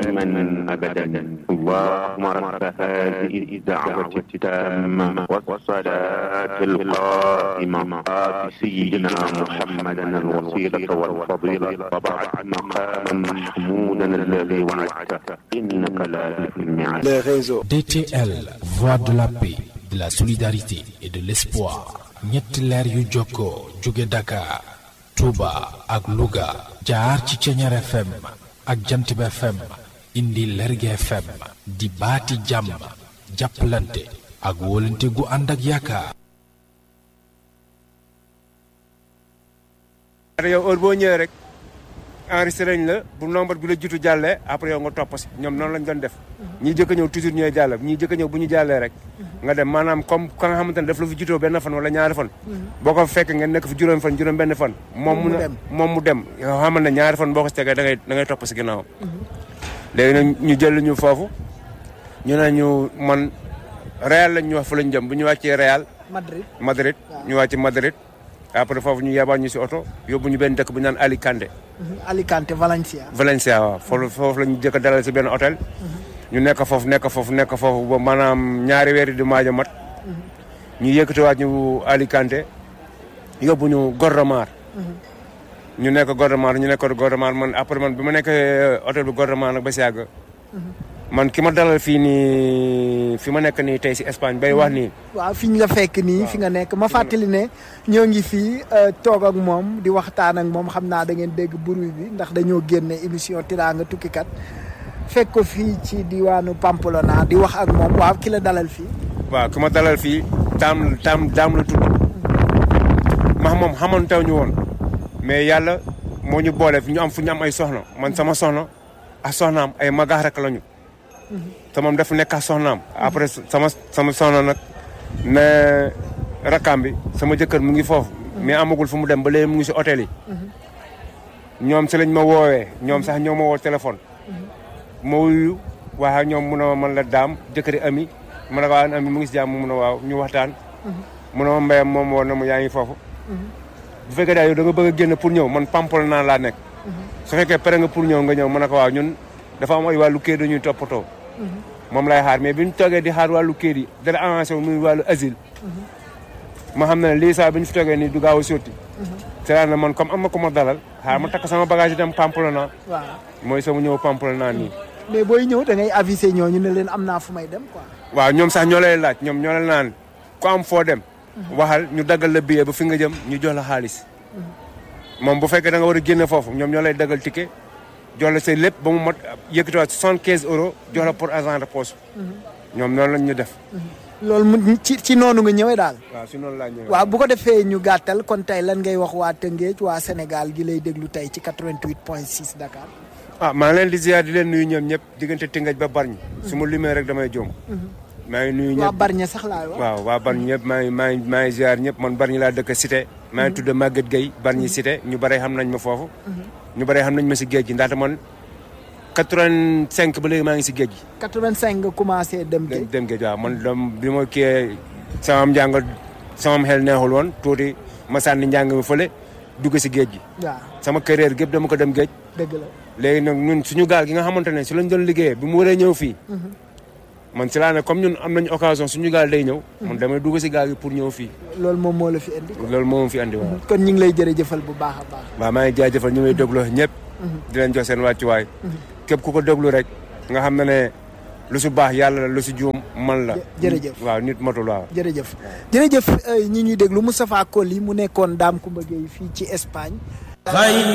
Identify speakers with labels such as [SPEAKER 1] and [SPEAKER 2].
[SPEAKER 1] دائما أبدا اللهم رب هذه الدعوة التامة والصلاة القائمة آت سيدنا محمدا الوسيلة والفضيلة وبعد مقاما محمودا الذي وعدته إنك لا تخلف الميعاد
[SPEAKER 2] les réseaux.
[SPEAKER 3] DTL, voix de la paix, de la solidarité et de l'espoir. ñetti leer yu jokkoo jóge Dakar, Touba ak Louga jaar ci Ceñeer FM ak Jantib FM indi Lerge FM di baati jàmm jàppalante ak wóolante gu ànd ak yaakaar.
[SPEAKER 4] yow heure boo ñëwee rek enregistré nañ la bu nombre bi la jiitu jàllee après yow nga topp si ñoom noonu lañ doon def ñii jëkk a ñëw toujours ñooy jàll ñii jëkk a ñëw bu ñu jàllee rek nga dem maanaam comme ka nga xamante ne daf la fi jiitoo benn fan wala ñaari fan boo ko fekk ngeen nekk fi juróom fan juróom benn fan moom mu
[SPEAKER 2] dem.
[SPEAKER 4] moom mu dem yoo xamal ne ñaari fan boo ko si tegee da ngay da ngay topp si ginnaaw léegi nag ñu jël ñu foofu ñu ne ñu man Real lañ ñu wax fa lañ jëm bu ñu wàccee Real
[SPEAKER 2] Madrid.
[SPEAKER 4] Madrid ñu wàcc Madrid après foofu ñu yebal ñu si oto yóbbu ñu benn dëkk bu ñu naan Alicante
[SPEAKER 2] Alicante Valencia.
[SPEAKER 4] Valencia waaw foofu foofu la ñu jëkk a dalal si benn hôtel ñu nekk foofu nekk foofu nekk foofu ba maanaam ñaari weer di maaj a mat ñu yëkkatiwaat ñu Alicante yóbbu ñu Gondomar ñu nekk Gondomar ñu nekk Gondomar man après man bi ma nekkee hôtel bi Gondomar nag ba si yàgg man ki ma dalal fii nii fi ma nekk nii tey si Espagne bay wax nii
[SPEAKER 2] waaw fi ñu la fekk nii fi nga nekk ma fàttali ne ñoo ngi fii euh, toog ak moom di waxtaan ak moom xam naa da ngeen dégg bruit bi ndax dañoo génne émission Tiraanga tukkikat fekk ko fii ci diwaanu Pamplona di wax ak moom waaw ki la dalal fii.
[SPEAKER 4] waaw ki ma dalal fii taam taam daam la tudd max moom xamantaw ñu woon mais yàlla moo ñu boole fi ñu am fu ñu am ay soxna man sama soxna ak soxnaam ay magax rek lañu te moom dafa nekk ak soxnaam après sama sama soxna nag ne rakkaam bi sama jëkkër mu ngi foofu mais amagul fu mu dem ba léegi mu ngi si hôtel yi ñoom si lañ ma woowee ñoom sax ñoo ma woo téléphone ma wuyu waaye ak ñoom mun a man la daam jëkkëri ami ma ne ko waaw ami mu ngi si jàmm mun a waaw ñu waxtaan mun a ma mbayam moom woon na mu yaa ngi foofu bu fekkee daal yow da nga bëgg a génn pour ñëw man pampal naa laa nekk su fekkee pare nga pour ñëw nga ñëw ma ne ko waaw ñun dafa am ay wàllu kayit dañuy toppatoo moom lay xaar mais bi ñu toogee di xaar wàllu kayit yi dara avancé wu muy wàllu asile ma xam ne lii saa bi ñu fi toogee nii du gaaw a sotti c'est na man comme am na ko ma dalal xaar ma takk sama bagage yi dem Pamplona
[SPEAKER 2] waaw
[SPEAKER 4] mooy sama ñëw Pamplona nii
[SPEAKER 2] mais booy ñëw da ngay aviser ñooñu ne leen am naa fu may dem quoi.
[SPEAKER 4] waaw ñoom sax ñoo lay laaj ñoom ñoo la naan ku am foo dem waxal ñu daggal la billet ba fi nga jëm ñu jox la xaalis moom bu fekkee da nga war a génne foofu ñoom ñoo lay daggal ticket jox la say lépp ba mu mat yëkkatiwaat soixante quinze euros jox la pour agent de poste ñoom noonu lañ ñu def
[SPEAKER 2] loolu mu ci ci noonu nga ñëwee daal.
[SPEAKER 4] waaw si noonu laa ñëwee
[SPEAKER 2] waaw bu ko defee ñu gàttal kon tey lan ngay wax waa Tëngéej waa Sénégal gi lay déglu tey ci 88 point 6 Dakar.
[SPEAKER 4] ah maa ngi leen di ziar di leen nuyu ñoom ñëpp diggante Tëngéej ba Bargny su ma limee rek damay jóom maa ngi nuyu
[SPEAKER 2] waa
[SPEAKER 4] ñëpp
[SPEAKER 2] Barña sax laay wax.
[SPEAKER 4] waaw waa Bargny ñëpp maa ngi maa ngi maa ngi ziar ñëpp man Bargny laa dëkk Cité maa ngi tudd Maguette Gueye Bargny Cité ñu bare xam nañ ma foofu ñu bare xam nañ ma si géej gi ndaxte man 85 ba léegi maa ngi si géej gi
[SPEAKER 2] 85 nga commencé dem
[SPEAKER 4] dem
[SPEAKER 2] géej.
[SPEAKER 4] dem géej waaw man dam bi ma kiyee sama njàng sama xel neexul woon tuuti ma sànni njàng mi fële dugg si géej gi
[SPEAKER 2] waaw
[SPEAKER 4] sama carrière gépp dama ko dem géej
[SPEAKER 2] dëgg la.
[SPEAKER 4] léegi nag ñun suñu gaal gi nga xamante ne si lañ doon liggéeyee bi mu waree ñëw fii man si laa ne comme ñun am nañu occasion suñu gaal day ñëw man damay dugg si gaal gi pour ñëw fii
[SPEAKER 2] loolu moom moo la fi indi.
[SPEAKER 4] loolu moo ma fi andi waaw
[SPEAKER 2] kon ñu ngi lay jërëjëfal bu baax a baax.
[SPEAKER 4] waaw maa ngi jaajëfal ñu may déglu ñëpp di leen jox seen wàccuwaay képp ku ko déglu rek nga xam ne ne lu si baax yàlla la lu si juum man la
[SPEAKER 2] jërëjëf.
[SPEAKER 4] waaw nit matul waaw
[SPEAKER 2] jërëjëf jërëjëf ñi ñuy déglu Moustapha Coly mu nekkoon Dame Coumba Gueye fii ci Espagne.